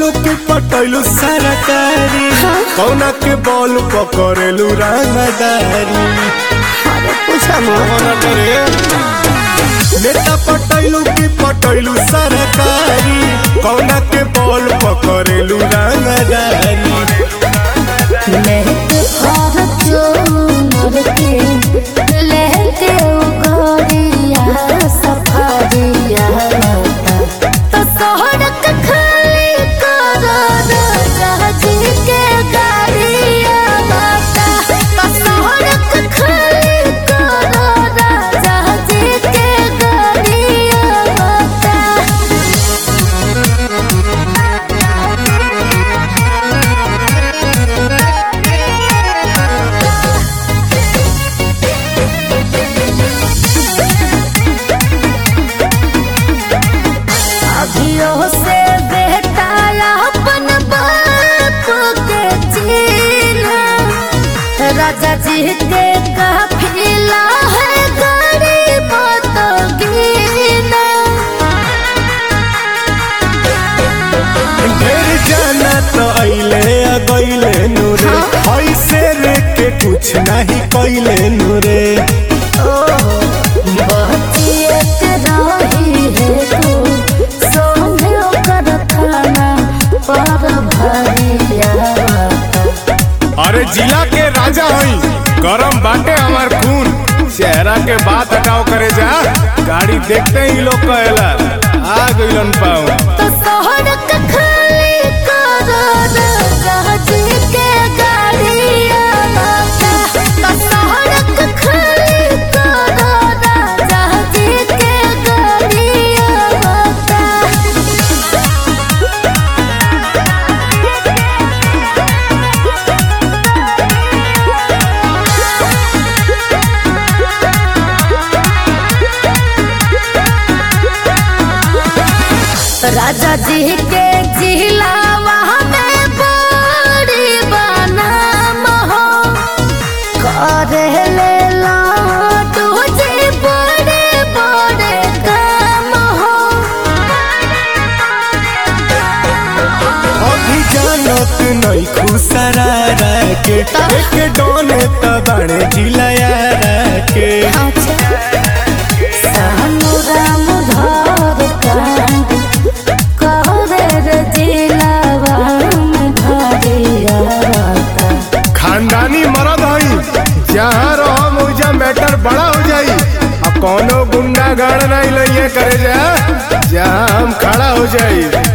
पटैलू के पटैलू सरकारी कौना के बॉल पकड़ेलू रंगदारी अरे पूछा मत नेता पटैलू के पटैलू सरकारी कौना के बॉल पकड़ेलू रंगदारी लेके फॉर्च्यूनर के लेके उगरिया सफारिया तो सड़क खाली करो राजी के गाड़िया बाता तो सड़क खाली करो राजी के गाड़िया बाता अभियो से बेटा अपन बाप के जीना राजा जी के काफिला है गरीब तो गीना ढेर जाना तो अइले आ गइले नूरे ऐसे रे के कुछ नहीं कइले नूरे बचिए के रही है तू सोने कर खाना पर भरिया अरे जिला के राजा हई गरम बाटे हमार खून चेहरा के बात हटाओ करे जा गाड़ी देखते ही लोग कहेला आ गइलन पाऊ तो सड़क खाली करो राजी के गाड़िया बाता तो सड़क खाली करो राजी के गाड़िया बाता राजा जी के जिलावा में बड़ी बनाम हो करे ले लाडू जी बड़े बड़े काम हो अभी जानत नहीं खुसरा के एक डोने तबाड़े जिलाया के सानू राम धर कांड करे रे जिलावा में भरिया बाता खानदानी मरद हई जहाँ रहो मुझा मैटर बड़ा हो जाई अब कौनो गुंडा गाड़ नहीं लइए करे जा जहाँ हम खड़ा हो जाई